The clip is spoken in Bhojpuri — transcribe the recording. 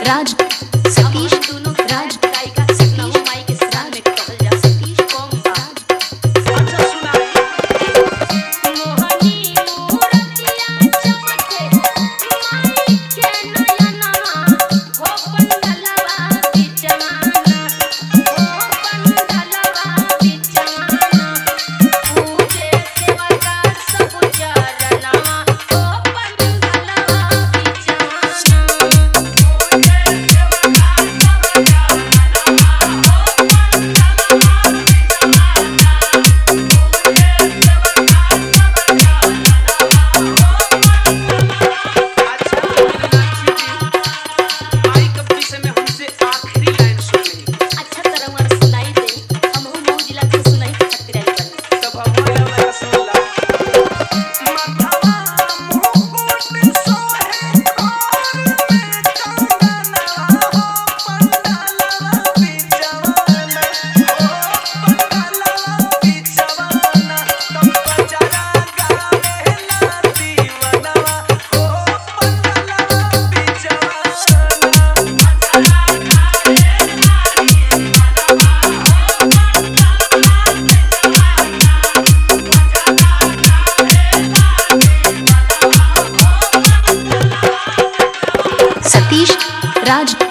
राज सतीश दोनों राज गायिका सतीश माई के साथ में कहल जा सतीश कौन राज अच्छा सुनाई मोहनी मूरतिया चमके माई के नयनवा हो पंडलवा बिचवाना हो पंडलवा बिचवाना पूजे सेवा का सब चरणवा हो पंडलवा बिचवाना अच्छा मीनाक्षी जी आई कब से में हमसे आखिरी लाइन सुन ली अच्छा तरह हमार सुनाई दे हम हूँ मऊ जिला के सुनाई के खातिर आइल बानी तब हमारे वाला सुनला माधवा मुकुट सोहे और में कंगनवा हो पंडलवा बिचवाना हो पंडलवा बिचवाना तब बजरा गावेला दीवनवा हो पंडलवा बिचवाना सतीश राज